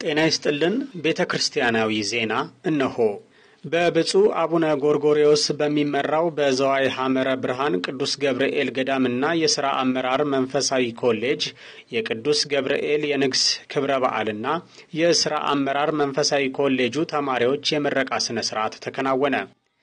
ጤና ይስጥልን ቤተ ክርስቲያናዊ ዜና እነሆ። በብፁዕ አቡነ ጎርጎርዮስ በሚመራው በዘዋይ ሐመረ ብርሃን ቅዱስ ገብርኤል ገዳምና የሥራ አመራር መንፈሳዊ ኮሌጅ የቅዱስ ገብርኤል የንግስ ክብረ በዓልና የሥራ አመራር መንፈሳዊ ኮሌጁ ተማሪዎች የምረቃ ሥነ ሥርዓት ተከናወነ።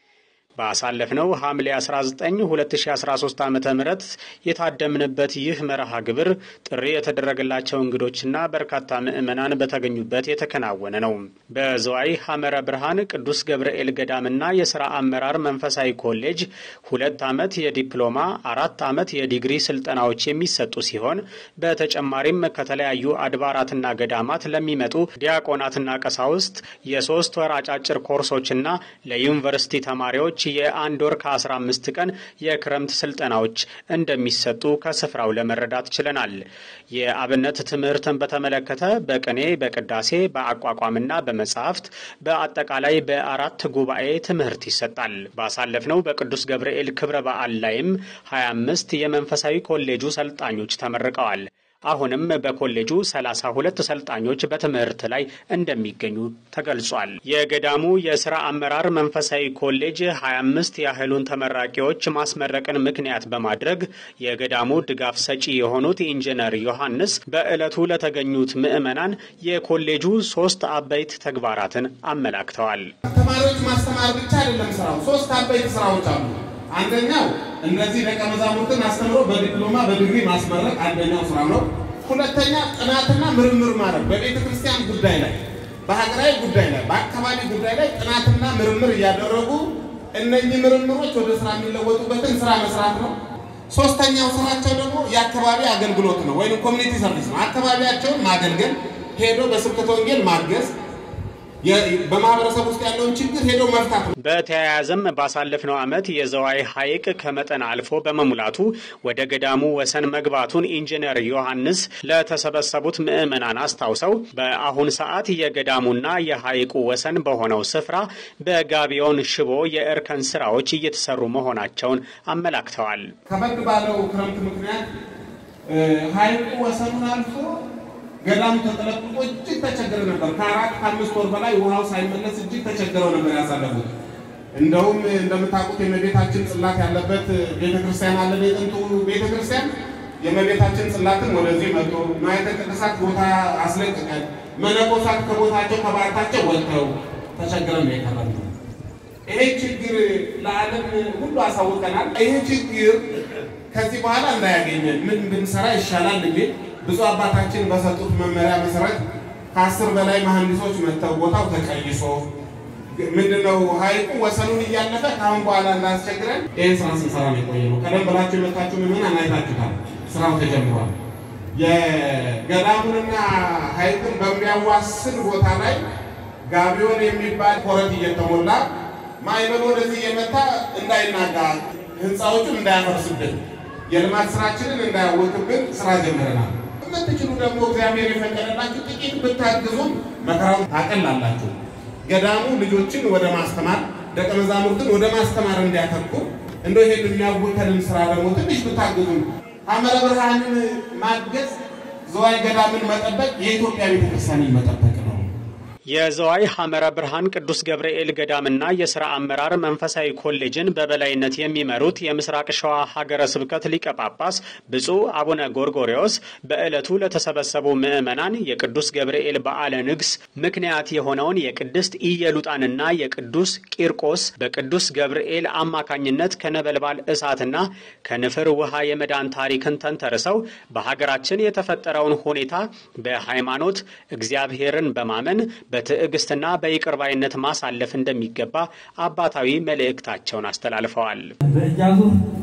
ባሳለፍነው ሐምሌ 19 2013 ዓ ም የታደምንበት ይህ መርሃ ግብር ጥሪ የተደረገላቸው እንግዶችና በርካታ ምዕመናን በተገኙበት የተከናወነ ነው። በዘዋይ ሐመረ ብርሃን ቅዱስ ገብርኤል ገዳምና የሥራ አመራር መንፈሳዊ ኮሌጅ ሁለት ዓመት የዲፕሎማ አራት ዓመት የዲግሪ ስልጠናዎች የሚሰጡ ሲሆን በተጨማሪም ከተለያዩ አድባራትና ገዳማት ለሚመጡ ዲያቆናትና ቀሳውስት የሶስት ወር አጫጭር ኮርሶችና ለዩኒቨርሲቲ ተማሪዎች የአንድ ወር ከ15 ቀን የክረምት ስልጠናዎች እንደሚሰጡ ከስፍራው ለመረዳት ችለናል። የአብነት ትምህርትን በተመለከተ በቅኔ፣ በቅዳሴ፣ በአቋቋምና በመጻሕፍት በአጠቃላይ በአራት ጉባኤ ትምህርት ይሰጣል። ባሳለፍነው በቅዱስ ገብርኤል ክብረ በዓል ላይም 25 የመንፈሳዊ ኮሌጁ ሰልጣኞች ተመርቀዋል። አሁንም በኮሌጁ 32 ሰልጣኞች በትምህርት ላይ እንደሚገኙ ተገልጿል። የገዳሙ የሥራ አመራር መንፈሳዊ ኮሌጅ 25 ያህሉን ተመራቂዎች ማስመረቅን ምክንያት በማድረግ የገዳሙ ድጋፍ ሰጪ የሆኑት ኢንጂነር ዮሐንስ በዕለቱ ለተገኙት ምዕመናን የኮሌጁ ሶስት አበይት ተግባራትን አመላክተዋል። ተማሪዎች ማስተማር ብቻ አይደለም ስራው፣ ሶስት አበይት ስራዎች አሉ። አንደኛው እነዚህ ደቀ መዛሙርትን አስተምሮ በዲፕሎማ በዲግሪ ማስመረቅ አንደኛው ስራ ነው። ሁለተኛ ጥናትና ምርምር ማድረግ በቤተ ክርስቲያን ጉዳይ ላይ፣ በሀገራዊ ጉዳይ ላይ፣ በአካባቢ ጉዳይ ላይ ጥናትና ምርምር እያደረጉ እነኚህ ምርምሮች ወደ ስራ የሚለወጡበትን ስራ መስራት ነው። ሶስተኛው ስራቸው ደግሞ የአካባቢ አገልግሎት ነው፣ ወይም ኮሚኒቲ ሰርቪስ ነው። አካባቢያቸውን ማገልገል፣ ሄዶ በስብከተ ወንጌል ማገዝ በማህበረሰብ ውስጥ ያለውን ችግር ሄዶ መፍታት ነው። በተያያዘም ባሳለፍነው ዓመት የዘዋይ ሐይቅ ከመጠን አልፎ በመሙላቱ ወደ ገዳሙ ወሰን መግባቱን ኢንጂነር ዮሐንስ ለተሰበሰቡት ምዕመናን አስታውሰው በአሁን ሰዓት የገዳሙና የሐይቁ ወሰን በሆነው ስፍራ በጋቢዮን ሽቦ የእርከን ስራዎች እየተሰሩ መሆናቸውን አመላክተዋል። ከበድ ባለው ክረምት ምክንያት ሐይቁ ወሰኑን አልፎ ገዳሙ ተጠለቅቆ እጅግ ተቸግረ ነበር። ከአራት ከአምስት ወር በላይ ውሃው ሳይመለስ እጅግ ተቸግረው ነበር ያሳለፉት። እንደውም እንደምታውቁት የእመቤታችን ጽላት ያለበት ቤተክርስቲያን አለ። የጥንቱ ቤተክርስቲያን የእመቤታችን ጽላትን ወደዚህ መጥቶ ንዋየ ቅድሳት ቦታ አስለቅቀን መነኮሳት ከቦታቸው ከባርታቸው ወጥተው ተቸግረን ነው የቀረነው። ይሄ ችግር ለዓለም ሁሉ አሳውቀናል። ይሄ ችግር ከዚህ በኋላ እንዳያገኘን ምን ብንሰራ ይሻላል የሚል ብዙ አባታችን በሰጡት መመሪያ መሰረት ከአስር በላይ መሐንዲሶች መጥተው ቦታው ተቀይሶ ምንድነው ሐይቁ ወሰኑን እያለፈ ከአሁን በኋላ እንዳስቸግረን ይህን ስራ ስንሰራ ነው የቆየ ነው። ቀደም ብላችሁ የመጣችሁ ምዕመናን አይታችሁታል። ስራው ተጀምሯል። የገዳሙንና ሐይቁን በሚያዋስን ቦታ ላይ ጋቢዮን የሚባል ኮረት እየተሞላ ማዕበሉ ወደዚህ እየመታ እንዳይናጋ ህንፃዎቹን እንዳያፈርስብን የልማት ስራችንን እንዳያወቅብን ስራ ጀምረናል። የምትችሉ ደግሞ እግዚአብሔር የፈቀደላችሁ ጥቂት ብታግዙም መከራውን ታቀላላችሁ። ገዳሙ ልጆችን ወደ ማስተማር ደቀ መዛሙርትን ወደ ማስተማር እንዲያተኩር እንደ ይሄን የሚያውከንን ስራ ደግሞ ትንሽ ብታግዙም ሐመረ ብርሃንን ማገዝ ዘዋይ ገዳምን መጠበቅ የኢትዮጵያ ቤተክርስቲያንን መጠበቅ ነው። የዘዋይ ሐመረ ብርሃን ቅዱስ ገብርኤል ገዳምና የሥራ አመራር መንፈሳዊ ኮሌጅን በበላይነት የሚመሩት የምስራቅ ሸዋ ሀገረ ስብከት ሊቀ ጳጳስ ብፁዕ አቡነ ጎርጎርዮስ በዕለቱ ለተሰበሰቡ ምዕመናን የቅዱስ ገብርኤል በዓለ ንግስ ምክንያት የሆነውን የቅድስት ኢየሉጣንና የቅዱስ ቂርቆስ በቅዱስ ገብርኤል አማካኝነት ከነበልባል እሳትና ከንፍር ውሃ የመዳን ታሪክን ተንተርሰው በሀገራችን የተፈጠረውን ሁኔታ በሃይማኖት እግዚአብሔርን በማመን በትዕግስትና በይቅርባይነት ማሳለፍ እንደሚገባ አባታዊ መልእክታቸውን አስተላልፈዋል። በእጃዙ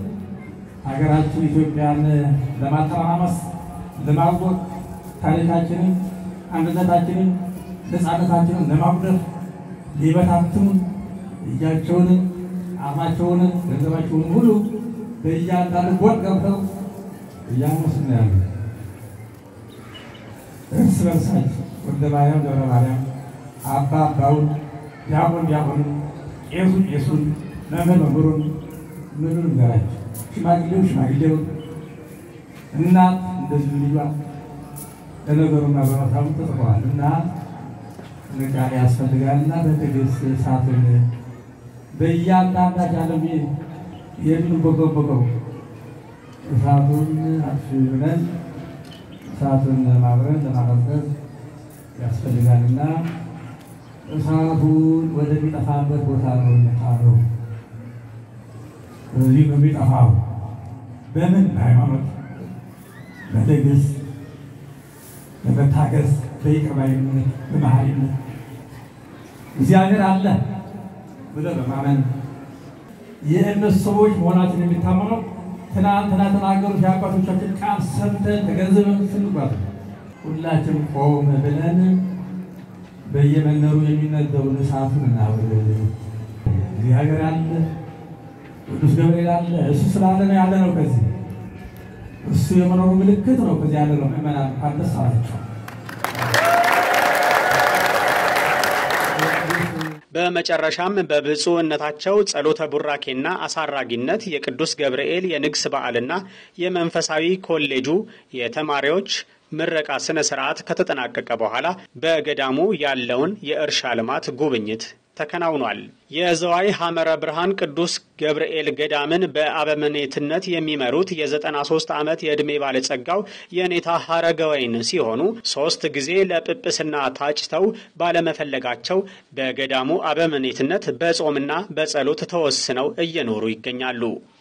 ሀገራችን ኢትዮጵያን ለማተራማመስ ለማወቅ ታሪካችንን፣ አንድነታችንን፣ ነፃነታችንን ለማጉደፍ ሊበታትኑ እጃቸውን፣ አፋቸውን፣ ገንዘባቸውን ሁሉ በእያንዳንዱ ጎጥ ገብተው እያመሱ ነው ያሉ እርስ በርሳቸው ወልደ ማርያም ደብረ ማርያም አባ አባውን ዲያቆን ዲያቆኑን ቄሱ ቄሱን መምህር መምህሩን ምኑን ንገራቸው ሽማግሌው ሽማግሌውን እናት እንደዚሁ ልጇ ለነገሩና በመሳሙ ተጽፈዋል እና ጥንቃቄ ያስፈልጋልና በትዕግስት እሳቱን በእያንዳንዳች ዓለም የምንቦገቦገው እሳቱን አጥፊ ብለን እሳቱን ለማብረድ ለማቀዝቀዝ ያስፈልጋልና እሳቱን ወደሚጠፋበት ቦታ ነው የሚጣረው። በዚህ ነው የሚጠፋው። በምን በሃይማኖት፣ በትዕግስት፣ በመታገስ፣ በይቅር ባይነት፣ በመሐሪነት እግዚአብሔር አለ ብለህ በማመን የእነሱ ሰዎች መሆናችን የሚታመነው ትናንትና ተናገሩት የአባቶቻችን ቃል ሰምተን ተገንዝበን ስንጓዝ ሁላችን ቆም ብለን በየመንደሩ የሚነደውን እሳቱን እናብርድ። እግዚአብሔር አለ፣ ቅዱስ ገብርኤል አለ። እሱ ስላለ ነው ያለ ነው። ከዚህ እሱ የመኖሩ ምልክት ነው። ከዚህ ያለ ነው። ምእመናን ካደስ አላቸው። በመጨረሻም በብፁዕነታቸው ጸሎተ ቡራኬና አሳራጊነት የቅዱስ ገብርኤል የንግስ በዓልና የመንፈሳዊ ኮሌጁ የተማሪዎች ምረቃ ስነ ስርዓት ከተጠናቀቀ በኋላ በገዳሙ ያለውን የእርሻ ልማት ጉብኝት ተከናውኗል። የዘዋይ ሐመረ ብርሃን ቅዱስ ገብርኤል ገዳምን በአበምኔትነት የሚመሩት የ93 ዓመት የዕድሜ ባለጸጋው የኔታ ሐረገወይን ሲሆኑ ሦስት ጊዜ ለጵጵስና ታጭተው ባለመፈለጋቸው በገዳሙ አበምኔትነት በጾምና በጸሎት ተወስነው እየኖሩ ይገኛሉ።